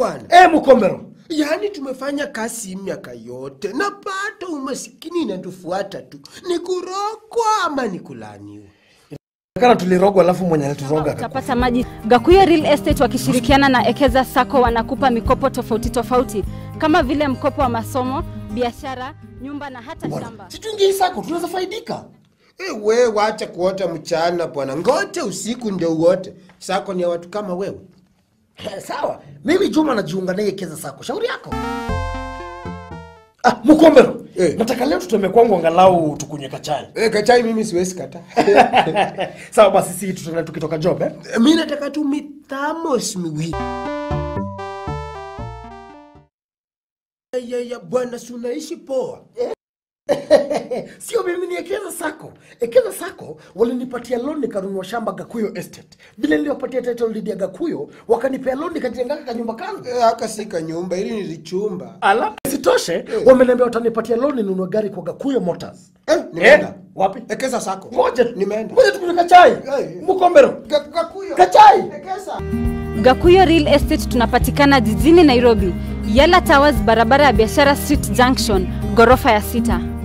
bwana. Eh, Mukombero. Yaani tumefanya kazi miaka yote na bado umasikini inatufuata tu, ni kurogwa ama ni kulaaniwa. Kana tulirogwa alafu mwenye alituroga akakufa. utapata maji. Gakuyo Real Estate wakishirikiana na Ekeza Sacco wanakupa mikopo tofauti tofauti kama vile mkopo wa masomo, biashara, nyumba na hata shamba. Si tuingie sako tunaweza faidika. E, we wacha kuota mchana bwana, ngote usiku ndio uote. Sako ni ya watu kama wewe. Eh, Sawa. Mimi Juma najiunga naye Ekeza Sako. Shauri yako. Ah, Mukombero. Eh. Nataka leo tutembee kwangu angalau tukunywe kachai. E, kachai mimi siwezi kata. Sawa basi si tutaenda tukitoka job eh? mi nataka tu mithamos miwili. Ya, ya, bwana si unaishi poa. Sio mimi ni Ekeza Sako. Ekeza Sako walinipatia loan nikanunua shamba Gakuyo Estate. Vile niliwapatia title deed ya Gakuyo, wakanipea loan nikajenga kanyumba kangu. E, haka si kanyumba, ili nilichumba. Ala, sitoshe wameniambia watanipatia loan ninunue gari kwa Gakuyo Motors. Eh, nimeenda. wapi? Ekeza sako. Ngoja Nimeenda. Ngoja tukunywe kachai. Eh. Mukombero. Ga- Gakuyo. Kachai. Ekeza. Gakuyo Real Estate tunapatikana jijini Nairobi, Yala Towers, barabara ya biashara Street Junction, ghorofa ya sita.